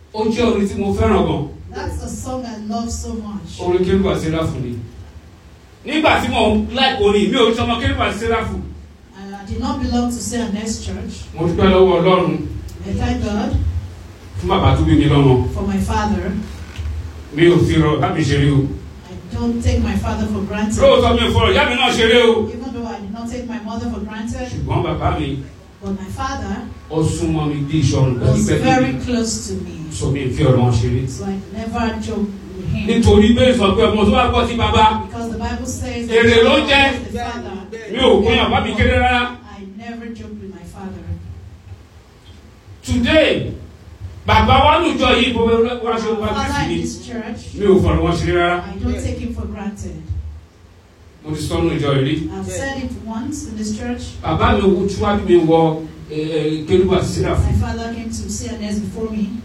ó jẹ́ orin tí mo fẹ́ràn gan That's a song I love so much. orin kérúbù àti séráfù ni nígbà tí mo láìpẹ́ orin mi ò sọmọ kérúbù àti séráfù I did not belong to CNS Church. mo dúpẹ́ lọ́wọ́ ọlọ́run I thank God fún bàbá tó bí mi lọ́mọ for my father. mi ò fi rọ láti ṣeré o I don't take my father for granted. lóòótọ́ mi ò fọ̀rọ̀ ìyá mi náà ṣeré o Even though I did not take my mother for granted, ṣùgbọ́n bàbá mi but my father ó súnmọ́ mi bí ìṣọ̀run was pẹ́kípẹ́kí very close to me. sọ mi fi ọ̀rọ̀ wọn ṣeré So I never joked with him. nítorí bẹ́ẹ̀ sọ pé ọmọ tó bá gbọ́ sí bàbá Because the Bible says that Èrè ló God jẹ́. is the father. mi ò pín àbá mi kéré rárá I never joked with my father. today bàbá wa lùjọ yìí bó wá ṣe wá Father sí in mi this church, mi ò fọ̀rọ̀ wọn ṣeré rárá I don't take him for granted. mo ti sọnù ìjọ yìí rí I've said it once in this church. bàbá mi wo tí wàá bí mi wọ kérúbù àti séráfù My father came to CNS before me.